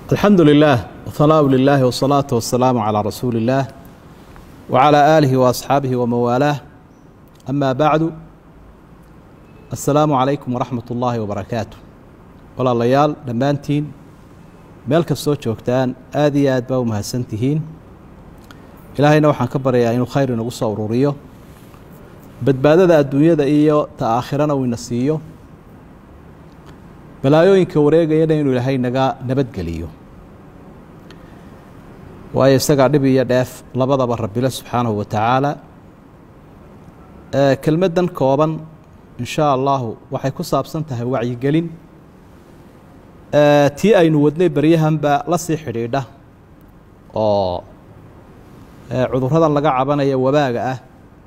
alxamdu lilah whanaaءu lilahi wsalaatu wasalaamu calaa rasuuli اllaah wcalaa aalihi waasxaabihi wamanwaalaah ama bacdu assalaamu calaykum waraxmat ullaahi wabarakaatu walaalayaal dhammaantiin meel kastoo joogtaan aad iyo aad baa u mahadsan tihiin ilaahayna waxaan ka baryayaa inuu khayr inagu soo ururiyo badbaadada adduunyada iyo ta aakhirana uu ina siiyo balaayooyinka wareegayana inuu ilaahay naga nabadgeliyo waayo isagaa dhib iyo dheef labadaba rabbile subxaanahu wa tacaala kelmaddan kooban in shaa allahu waxay ku saabsan tahay wacyigelin tii aynu wadnay beryahanba la sii xidhiidha oo cudurradan laga cabanaya wabaaga ah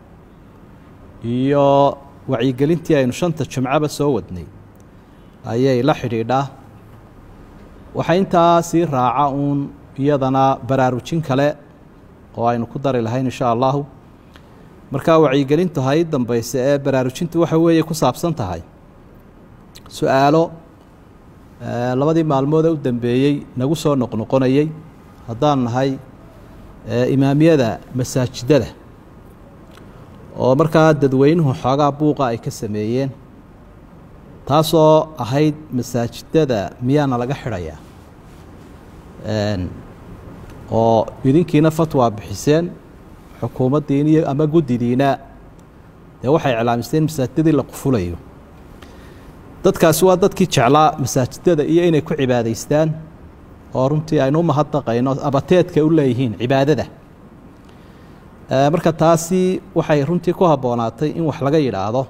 iyo wacyigelintii aynu shanta jimcaba soo wadnay ayay la xidhiidhaa waxaa intaa sii raaca uun iyadana baraarujin kale oo aynu ku dari lahayn insha allahu markaa wacyigelintu hay dambayse ee baraarujintu waxa weeye ku saabsan tahay su-aalo labadii maalmoodee u dambeeyey nagu soo noqnoqonayey haddaan nahay imaamiyada masaajidada oo markaa dadweynuhu xoogaa buuqa ay ka sameeyeen taasoo ahayd masaajidada miyaana laga xidhayaa oo idinkiina fatwa bixiseen xukuumaddiin iyo ama guddidiina dee waxay iclaamisteen masaajidadii la qufulayo dadkaasi waa dadkii jeclaa masaajidada iyo inay ku cibaadaystaan oo runtii aynu u mahadnaqayno abateedka u leeyihiin cibaadada marka taasi waxay runtii ku habboonaatay in wax laga yidhaahdo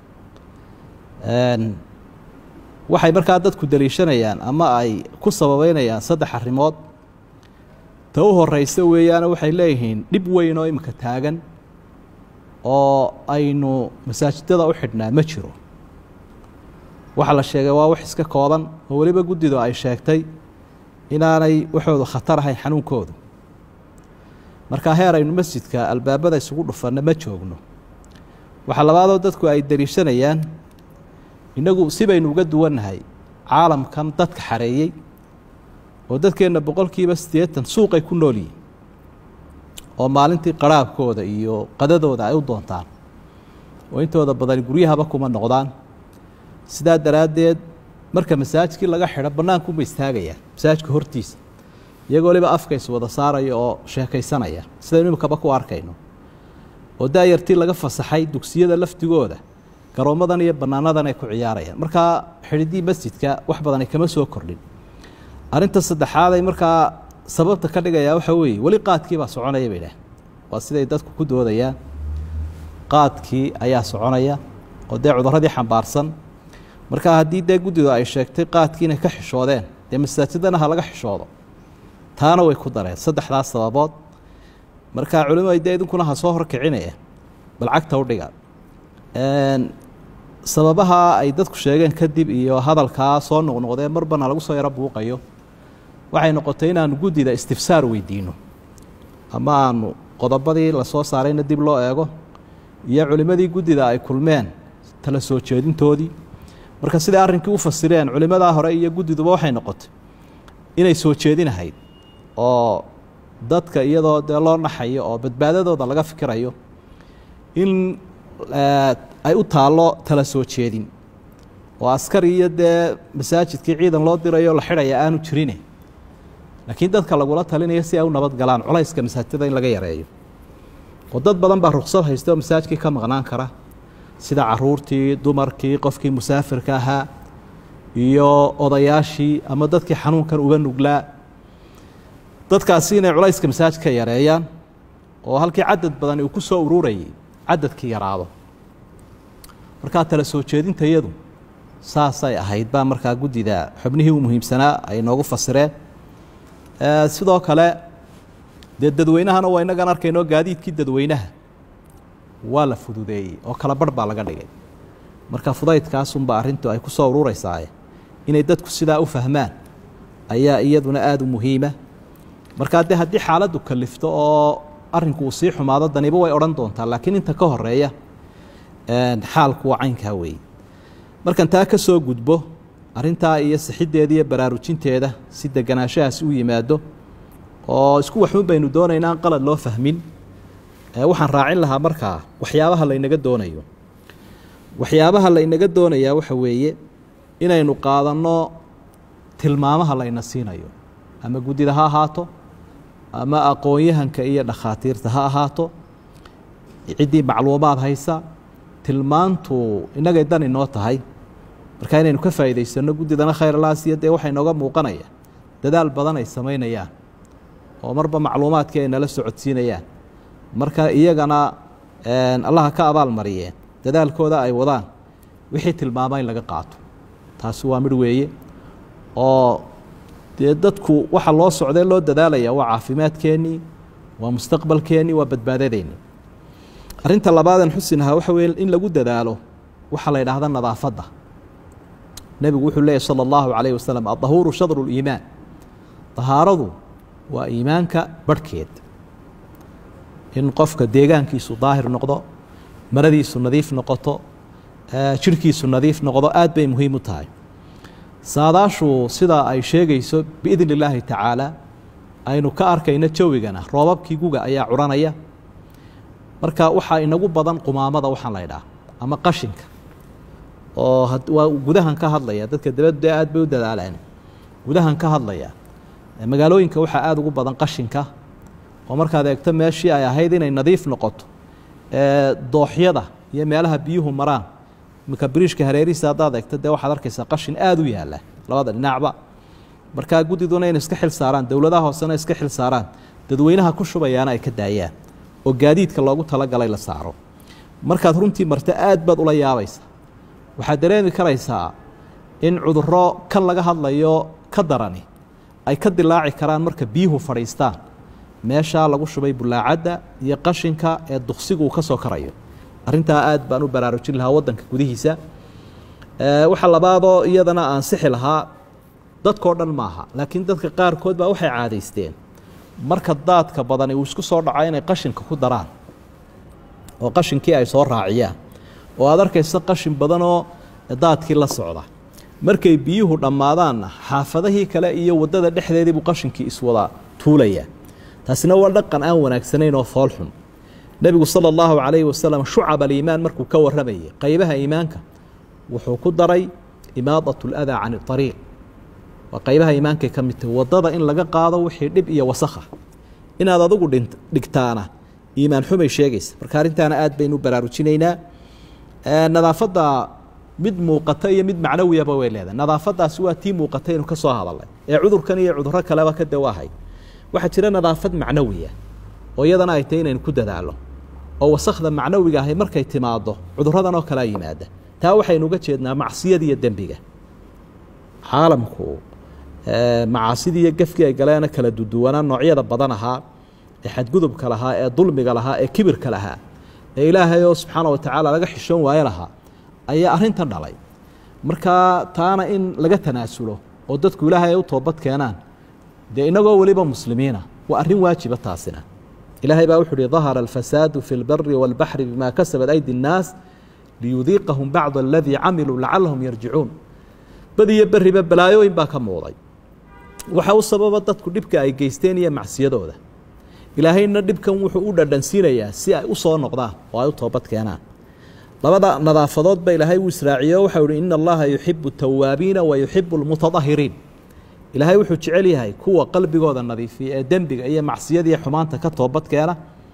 waxay markaa dadku deliishanayaan ama ay ku sababeynayaan saddex arrimood ta u horeysa weeyaana waxay leeyihiin dhib weyn oo imika taagan oo aynu masaajidada u xidhnaa ma jiro waxaa la sheegay waa wax iska kooban oo weliba guddidu ay sheegtay inaanay waxoodu khatar ahayn xanuunkoodu markaa heer aynu masjidka albaabada isugu dhufanno ma joogno waxaa labaadoo dadku ay deliishanayaan innagu si baynu uga duwannahay caalamkan dadka xareeyey oo dadkeenna boqolkiiba siddeetan suuqay ku nool yihin oo maalintii qaraabkooda iyo qadadooda ay u doontaan oo intooda badan guryahaba kuma noqdaan sidaa daraaddeed marka masaajidkii laga xidho bannaankuuma istaagayaan masaajidka hortiisa iyagoo waliba afkays wada saaraya oo sheekaysanaya sidaynu imikaba ku arkayno oo daayartii laga fasaxay dugsiyada laftigooda garoommadan iyo bannaanadan ay ku ciyaarayaan markaa xidhiddii masjidka wax badan ay kama soo kordhin arrinta saddexaad ay markaa sababta ka dhigayaa waxaa weeye weli qaadkii baa soconaya bay dhah waa siday dadku ku doodayaan qaadkii ayaa soconaya oo dee cudurradii xambaarsan markaa haddii dee guddidu ay sheegtay qaadkii inay ka xishoodeen dee masaajidana ha laga xishoodo taana way ku dareen saddexdaas sababood markaa culimadu dee idinkuna ha soo horkicinaya bal cagta u dhiga sababaha ay dadku sheegeen kadib iyo hadalkaa soo noqnoqdee marbana lagu soo yaro buuqayo waxay noqotay inaanu guddida istifsaar weydiino ama aanu qodobadii lasoo saarayna dib loo eego iyo culimmadii guddida ay kulmeen tala soo jeedintoodii marka siday arrinkii u fasireen culimmadaa hore iyo guddiduba waxay noqotay inay soo jeedinahayd oo dadka iyadoo dee loo naxayo oo badbaadadooda laga fikirayo in ay u taallo tala soo jeedin oo askari iyo dee masaajidkii ciidan loo dirayo la xidhaya aanu jirine laakiin dadka lagula talinayo si ay u nabad galaan culayska masaajidada in laga yareeyo oo dad badan baa ruksad haysta oo masaajidkii ka maqnaan kara sida caruurtii dumarkii qofkii musaafirka ahaa iyo odayaashii ama dadkii xanuunkan uga nuglaa dadkaasi inay culayska masaajidka yareeyaan oo halkii cadad badan uu ku soo ururayay cadadkii yaraado markaa tala soo jeedintayadu saasay ahayd baa markaa guddida xubnihii u muhiimsanaa ay noogu fasireen sidoo kale dee dadweynahana waa innagaan arkaynoo gaadiidkii dadweynaha waa la fududeeyey oo kala barh baa laga dhigay marka fudaydkaasunba arrintu ay ku soo urureysaaye inay dadku sidaa u fahmaan ayaa iyaduna aada u muhiima markaa dee haddii xaaladdu kalifto oo arrinku uu sii xumaado daniba way odhan doontaa laakiin inta ka horeeya xaalku waa caynkaa weeye markan taa ka soo gudbo arrintaa iyo sixiddeeda iyo baraarujinteeda si deganaanshahaasi u yimaado oo isku waxuun baynu doonaynaa aan qalad loo fahmin waxaan raacin lahaa markaa waxyaabaha laynaga doonayo waxyaabaha laynaga doonayaa waxa weeye inaynu qaadanno tilmaamaha layna siinayo ama guddida ha ahaato ama aqoon-yahanka iyo dhakhaatiirta ha ahaato ciddii macluumaad haysa tilmaantu innagay dan inoo tahay marka inaynu ka faa'iidaysanno guddidana khayrlaasiyo dee waxaa inooga muuqanaya dadaal badan ay samaynayaan oo marba macluumaadkii ay nala socodsiinayaan marka iyagana allaha ka abaal mariyeen dadaalkooda ay wadaan wixii tilmaama in laga qaato taasi waa midh weeye oo dee dadku waxa loo socdee loo dadaalaya waa caafimaadkeennii waa mustaqbalkeennii waa badbaadadeennii arrinta labaadan xusinahaa waxa weye in lagu dadaalo waxaa la yidhaahda nadaafadda nebigu wuxuu leeyahy sala allahu calayh wasalam adahuuru shadru liimaan dahaaradu waa iimaanka barhkeed in qofka deegaankiisu daahir noqdo maradiisu nadiif noqoto jirhkiisu nadiif noqdo aad bay muhiim u tahay saadaashu sidaa ay sheegayso biidni illaahi tacaala aynu ka arkayno jawigana roobabkii guga ayaa curanaya marka waxaa inagu badan qumaamada waxaan la ydhaha ama qashinka oo waa gudahan ka hadlaya dadka dabadde aad bay u dadaalaan gudahan ka hadlaya magaalooyinka waxaa aada ugu badan qashinka oo markaad eegto meeshii ay ahayd inay nadiif noqoto dooxyada iyo meelaha biyuhu maraan imika biriishka hareerihiisa haddaad eegto dee waxaad arkaysaa qashin aada u yaalla labada dhinacba markaa guddiduna inay iska xil saaraan dowladaha hoosena iska xil saaraan dadweynaha ku shubayaana ay ka daayaan oo gaadiidka loogu talagalay la saaro markaad runtii marto aad baad ula yaabaysa waxaad dareemi karaysaa in cudurro kan laga hadlayo ka darani ay ka dilaaci karaan marka biyuhu fadhiistaan meeshaa lagu shubay bulaacadda iyo qashinka ee duksigu uu ka soo karayo arrintaa aad baan u baraarujin lahaa waddanka gudihiisa waxa labaadoo iyadana aan sixi lahaa dadkao dhan maaha laakiin dadka qaarkood baa waxay caadaysteen marka daadka badani uu isku soo dhaco inay qashinka ku daraan oo qashinkii ay soo raaciyaan oo aad arkaysa qashin badanoo daadkii la socda markay biyuhu dhammaadaanna xaafadahii kale iyo waddada dhexdeediibuu qashinkii iswada tuulayaa taasina waa dhaqan aan wanaagsanayn oo foolxun nebigu sala allahu calayhi wasalam shucab aliimaan markuu ka warramayay qaybaha iimaanka wuxuu ku daray imaadat ladaa can ariiq waa qaybaha iimaankay ka mid tahay waddada in laga qaado wixii dhib iyo wasakha inaad adigu dhigtaana iimaan xumay sheegaysa marka arrintaana aad baynu u baraarujinaynaa nadaafadda mid muuqata iyo mid macnawiyaba way leedahay nadaafadaasi waa tii muuqatay inu ka soo hadalnay ee cudurkan iyo cudurro kaleba ka dawaahay waxaa jira nadaafad macnawiya oo iyadana ay tahay inaynu ku dadaalo oo wasakhda macnawiga ahay markay timaado cudurradan oo kalea yimaada taa waxaynu uga jeednaa macsiyada iyo dembiga caalamku macaasidii iyo gefkii ay galeena kala duduwanaa noocyada badan ahaa ee xadgudubka lahaa ee dulmiga lahaa ee kibirka lahaa ee ilaahay oo subxaana wa tacaala laga xishoon waayo lahaa ayaa arrintan dhalay markaa taana in laga tanaasulo oo dadku ilaahay ay u toobad keenaan dee inagoo weliba muslimiina waa arrin waajiba taasina ilaahay baa wuxu uhi dahara alfasaadu fi lbari wاlbaxri bima kasabat aydi الnaas liyudiiqahum bacd aladii camiluu lacalahum yarjicuun bad iyo beriba balaayooyin baa ka muuqday waxa u sababa dadku dhibka ay geysteen iyo macsiyadooda ilaahayna dhibkan wuxuu u dhadhansiinayaa si ay u soo noqdaan oo ay u toobad keenaan labada nadaafadoodba ilaahay uu israaciyo waxau ihi ina allaha yuxibu tawaabiina wa yuxibu lmutadahiriin ilaahay wuxuu jecel yahay kuwa qalbigooda nadiifiya ee dembiga iyo macsiyadiiyo xumaanta ka toobad keena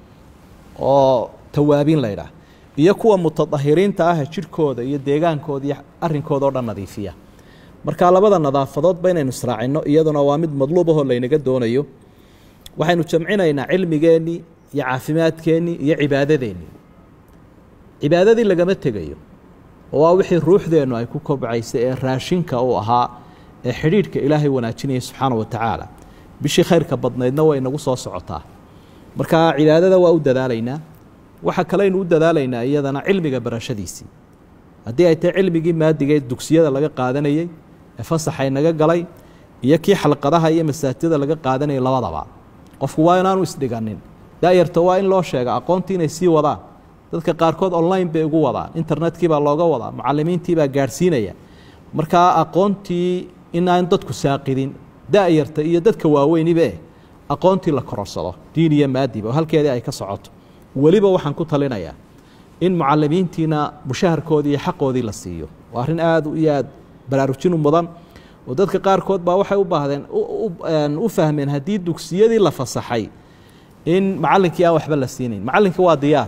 oo tawaabiin la ydhaah iyo kuwa mutadahiriinta ah jirhkooda iyo deegaankooda iyo arrinkooda oo dhan nadiifiya marka labada nadaafadoodba inaynu israacino iyaduna waa mid madluub ahoo laynaga doonayo waxaynu jamcinaynaa cilmigeennii iyo caafimaadkeennii iyo cibaadadeennii cibaadadii lagama tegayo oo waa wixii ruuxdeennu ay ku kobcaysay ee raashinka uu ahaa ee xidhiidhka ilaahay wanaajinaya subxaana wa tacaala bishii khayrka badnaydna way inagu soo socotaa marka cibaadada waa u dadaalaynaa waxa kaleynu u dadaalaynaa iyadana cilmiga barashadiisii haddii ay tahay cilmigii maadigee dugsiyada laga qaadanayey ee fasaxay naga galay iyo kii xalqadaha iyo masaajida laga qaadanayay labadaba qofku waa inaanu isdhiganin daayarta waa in loo sheega aqoontii inay sii wadaan dadka qaarkood online bay ugu wadaan internetkii baa looga wadaa mucalimiintii baa gaadhsiinaya markaa aqoontii inaan dadku saaqidin da-yarta iyo dadka waaweynibe aqoontii la kororsado diin iyo maadiba oo halkeedii ay ka socoto weliba waxaan ku talinayaa in mucalimiintiina mushaharkoodii iyo xaqoodii la siiyo waa arrin aada iyo aad baraarujin u mudan oo dadka qaarkood baa waxay u baahdeen u fahmeen haddii dugsiyadii la fasaxay in macallinkii aan waxba la siinayn macallinkii waa diyaar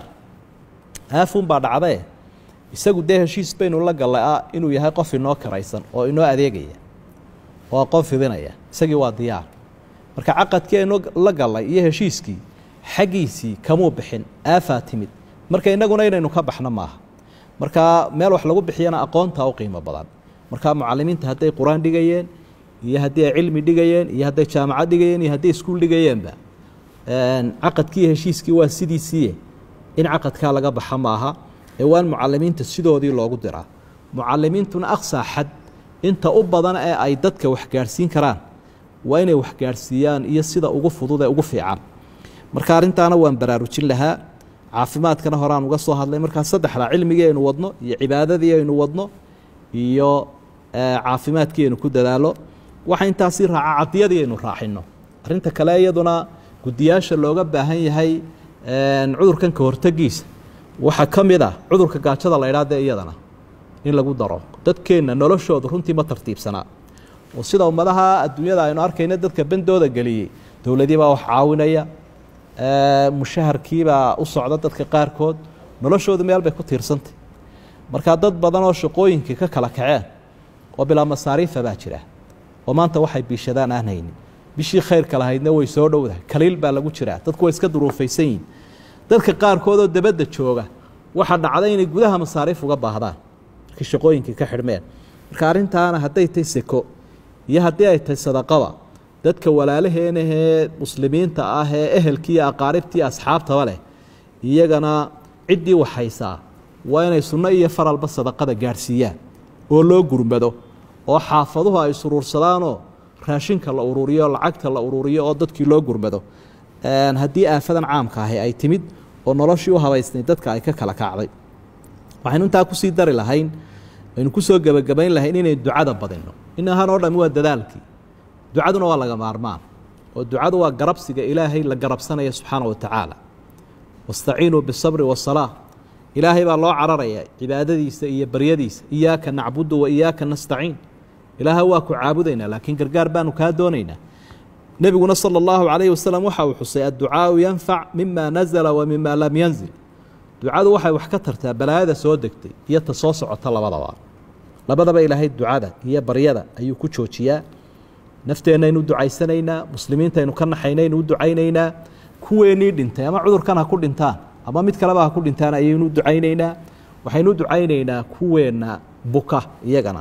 aafuun baa dhacdee isagu dee heshiis baynu la gallay ah inuu yahay qof inoo karaysan oo inoo adeegaya oo aqoon fidinaya isagii waa diyaar marka caqadkii aynu la gallay iyo heshiiskii xaggiisii kamuu bixin aafaa timid marka innaguna inaynu ka baxno maaha marka meel wax lagu bixiyana aqoontaa u qiimo badan marka mucalimiinta hadday qur-aan dhigayeen iyo haddii ay cilmi dhigayeen iyo hadday jaamacad dhigayeen iyo hadday iskuul dhigayeenba caqadkii heshiiskii waa sidiisiiye in caqadkaa laga baxa maaha ee waan mucalimiinta sidoodii loogu diraa mucalimiintuna aqsaa xad inta u badan ee ay dadka waxgaadhsiin karaan waa inay waxgaadhsiiyaan iyo sida ugu fudud ee ugu fiican marka arrintaana waan baraarujin lahaa caafimaadkana horaan uga soo hadlay markaa saddexda cilmigii aynu wadno iyo cibaadadii aynu wadno iyo caafimaadkii aynu ku dadaalo waxa intaasii raaca cadiyadii aynu raacino arrinta kale iyaduna guddiyaasha looga baahan yahay cudurkan ka hortegiisa waxaa ka mid ah cudurka gaajada la ydhaa dee iyadana in lagu daro dadkeenna noloshooda runtii ma tartiibsanaa oo sida ummadaha adduunyada aynu arkayna dadka bendooda geliyey dowladii baa wax caawinaya mushaharkiibaa u socda dadka qaarkood noloshoodu meel bay ku tiirsantay markaa dad badan oo shaqooyinkii ka kala kaceen oo bilaa masaariifa baa jira oo maanta waxay biishadaan aan haynin bishii khayrka lahaydna way soo dhowdahay kaliil baa lagu jiraa dadku way iska duruufaysan yihin dadka qaarkood oo dabadda jooga waxaa dhacday inay gudaha masaariif uga baahdaan markii shaqooyinkii ka xidhmeen marka arrintaana hadday tay seko iyo haddii ay tahay sadaqaba dadka walaalaheenahee muslimiinta ah ee ehelkii iyo aqaaribtii asxaabtaba leh iyagana ciddii waxhaysaa waa inay sunno iyo faralba sadaqada gaadhsiiyaan oo loo gurmado oo xaafaduhu ay suruursadaanoo raashinka la ururiyo lacagta la ururiyo oo dadkii loo gurmado haddii aafadan caamka ahi ay timid oo noloshii u habaysnay dadka ay ka kala kacday waxaynu intaa kusii dari lahayn aynu kusoo gebagabayn lahayn inay ducada badinno inahan oo dhami waa dadaalkii ducaduna waa laga maarmaan oo ducadu waa garabsiga ilaahay la garabsanaya subxaana wa tacaala wastaciinuu bisabri wasalaa ilaahay baa loo cararaya cibaadadiisa iyo baryadiisa iyaaka nacbudu wa iyaaka nastaciin ilaaha waa ku caabudaynaa laakiin gargaar baanu kaa doonaynaa nebiguna sala allahu calayhi wasalam waxa uu xusay adducaau yanfac mima nazala wa mima lam yanzil ducadu waxay wax ka tartaa balaayada soo degtay iyo ta soo socota labadaba labadaba ilaahay ducada iyo baryada ayuu ku joojiyaa nafteennaaynu ducaysanaynaa muslimiintaynu ka naxaynaynu u ducaynaynaa kuweenii dhintay ama cudurkan ha ku dhintaan ama mid kaleba ha ku dhintaan ayaynu ducaynaynaa waxaynu u ducaynaynaa kuweenna buka iyagana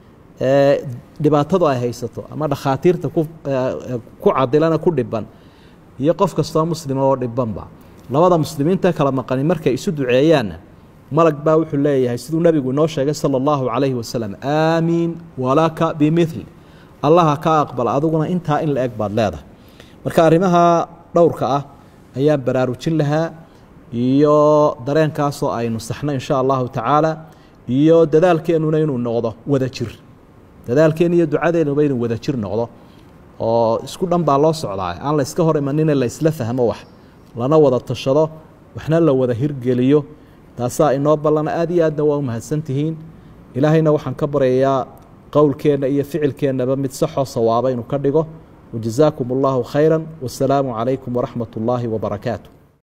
dhibaatadu ay haysato ama dhakhaatiirta ku cadilana ku dhiban iyo qof kastoo muslima oo dhibanba labada muslimiinta kala maqani markay isu duceeyaanna malag baa wuxuu leeyahay siduu nebigu inoo sheegay sala allahu calayhi wasalam aamiin walaka bimithli allaha ka aqbal adiguna intaa in la eg baad leedahay marka arrimaha dhowrka ah ayaan baraarujin lahaa iyo dareenkaasoo aynu saxno insha allahu tacaala iyo dadaalkeennuna inuu noqdo wada jir dadaalkeen iyo ducadeennuba inuu wada jir noqdo oo isku dhan baa loo socdaa aan la iska hor imanine la isla fahmo wax lana wada tashado waxna la wada hirgeliyo taasaa inoo ballana aad iyo aadna waa u mahadsantihiin ilaahayna waxaan ka baryayaa qowlkeenna iyo ficilkeennaba mid saxoo sawaaba inuu ka dhigo wajazaakum allahu khayra wasalaamu calaykum waraxmat ullaahi wabarakaatu